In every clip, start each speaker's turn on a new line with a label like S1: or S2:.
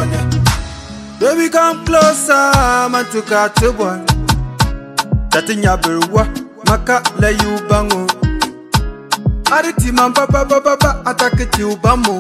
S1: mbone. Baby, come closer, man to cut to boy. Tatinya berwa, maka la you bango. Ariti man papa papa papa attack it you bamo.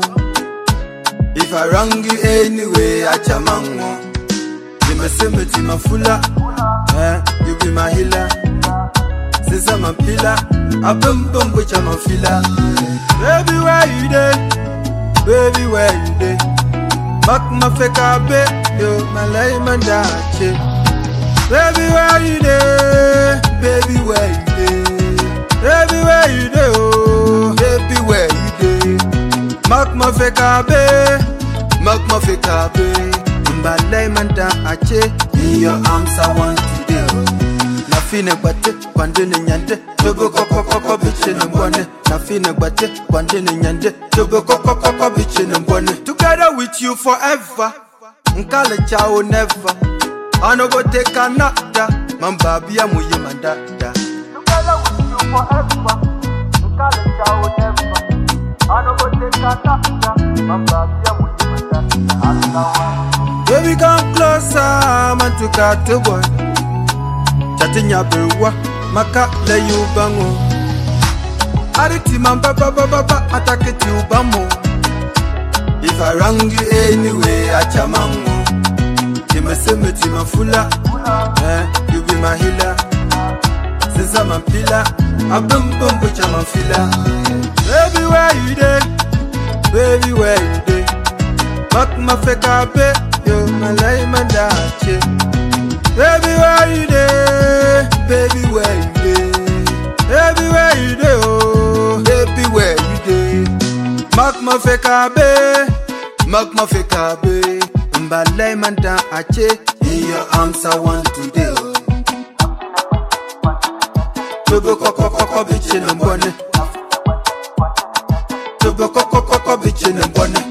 S1: If I wrong you anyway, I chamango. You me say me tima fula, eh? You be my healer. Since I'm a pillar, I boom boom which I'm a filler. Baby, where you dey? Baby, where you dey? Back my fake abe, yo, my lay man dache. Baby, where you dey? Baby, where you dey? Baby, where you dey? Oh, baby, where you dey? Mark my fake abe, mark my fake abe. Mbalai man dache, in your arms I want to dey. Na fine gbate, kwande ne nyande, jogo koko koko biche ne mbone. Na fine gbate, kwande ne nyande, jogo koko koko biche ne mbone. Together with you forever, nkale chao never. I no go take another, man babi amuye mandada.
S2: Together with you forever. Nkale chao never. I no go take another. Mamba bia mujimata. Asawa.
S1: Baby come closer, man to cut the boy. Chatinya berwa, maka le you bango. Ariti man papa papa papa attack it you bamo. If I wrong you anyway, I chamango. You me say me tima fula, eh? You be my healer. Since I'm a pillar, I boom boom which I'm a filler. Baby where you dey? Baby where you dey? Back my fake abe, yo my lay man dache. Baby where you dey? Baby where you dey? Baby where you dey? Oh, baby where you dey? Mark my fake abe, mark my fake abe. Mbalay man dache, in your arms I want to dey. oh. Togo koko koko bitch in the morning. Togo koko koko bitch in the morning.